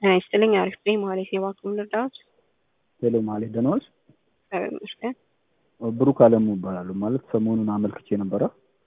ጤና ይስጥልኝ። አሪፍ ነኝ። ማለት የባንኩን ልርዳዎት? ሄሎ ማለት ደህና ዋልሽ? እግዚአብሔር ይመስገን። ብሩክ አለሙ እባላለሁ። ማለት ሰሞኑን አመልክቼ ነበረ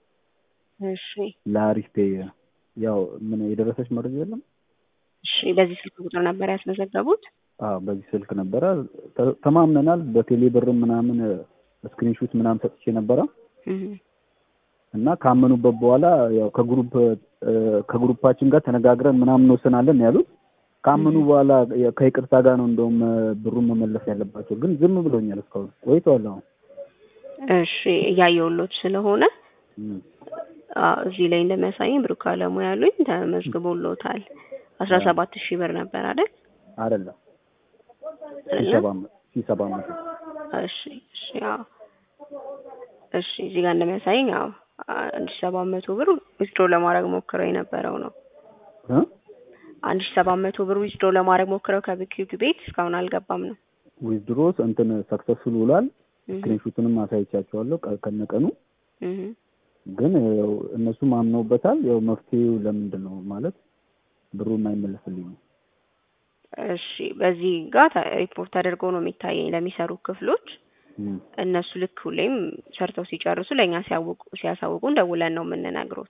እሺ ለአሪፍ ፔይ። ያው ምን የደረሰች መረጃ የለም? እሺ። በዚህ ስልክ ቁጥር ነበር ያስመዘገቡት? አዎ በዚህ ስልክ ነበረ ተ- ተማምነናል። በቴሌ ብርም ምናምን ስክሪንሹት ምናምን ሰጥቼ ነበረ እህ እና ካመኑበት በኋላ ያው ከግሩፕ ከግሩፓችን ጋር ተነጋግረን ምናምን እንወስናለን ያሉት። ካመኑ በኋላ ያ- ከይቅርታ ጋር ነው እንደውም ብሩን መመለስ ያለባቸው፣ ግን ዝም ብሎኛል እስካሁን ቆይተዋል። አሁን እሺ እያየሁሎት ስለሆነ እም። አዎ፣ እዚህ ላይ እንደሚያሳየኝ ብሩክ አለሙ ያሉኝ ተመዝግቦሎታል። አስራ ሰባት ሺህ ብር ነበር አይደል? አይደለም ሺህ አይደለም? ሰባት መ- ሺህ ሰባት መቶ እሺ እሺ አዎ እሺ እዚህ ጋር እንደሚያሳየኝ አዎ አንድ ሺህ ሰባት መቶ ብር ዊዝድሮ ለማድረግ ሞክረው የነበረው ነው። እ? አንድ ሺህ ሰባት መቶ ብር ዊዝድሮ ለማድረግ ሞክረው ከቢኪዩቲ ቤት እስካሁን አልገባም ነው። ዊዝድሮስ እንትን ሰክሰስፉል ውሏል። እህ ስክሪንሹትንም አሳይቻቸዋለሁ ቀ- ከነቀኑ እህ ግን ያው እነሱም አምነውበታል። ያው መፍትሄው ለምንድን ነው ማለት ብሩ የማይመለስልኝ ነው። እሺ በዚህ ጋር ተ- ሪፖርት ተደርገው ነው የሚታየኝ ለሚሰሩ ክፍሎች። እም። እነሱ ልክ ሁሌም ሰርተው ሲጨርሱ ለእኛ ሲያውቁ ሲያሳውቁን ደውለን ነው የምንነግሮት።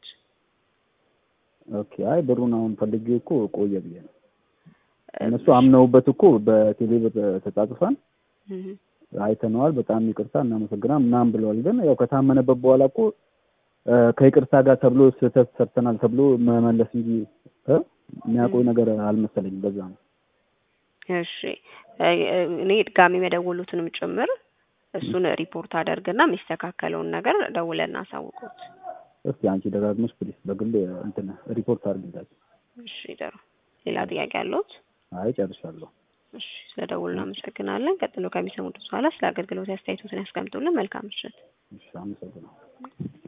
ኦኬ አይ ብሩን አሁን ፈልጌ እኮ ቆየ ብዬ ነው። እነሱ አምነውበት እኮ በቴሌ ብር ተጻጽፈን እህ አይተነዋል፣ በጣም ይቅርታ እናመሰግናል ምናምን ብለዋል። ግን ያው ከታመነበት በኋላ እኮ እ፣ ከይቅርታ ጋር ተብሎ ስህተት ሰርተናል ተብሎ መመለስ እንጂ እ፣ የሚያውቀው ነገር አልመሰለኝም። በዛ ነው እሺ እ- እኔ ድጋሚ መደወሉትንም ጭምር እሱን ሪፖርት አደርግና የሚስተካከለውን ነገር ደውለን እናሳውቁት። እስኪ አንቺ ደጋግመሽ ፕሊስ በግል እንትን ሪፖርት አድርግላቸው። እሺ ጥሩ። ሌላ ጥያቄ አለዎት? አይ ጨርሻለሁ። እሺ ስለደውሉ እናመሰግናለን። ቀጥሎ ከሚሰሙት በኋላ ስለ አገልግሎት አስተያየቶትን ያስቀምጡልን። መልካም ምሽት። እሺ አመሰግናለሁ።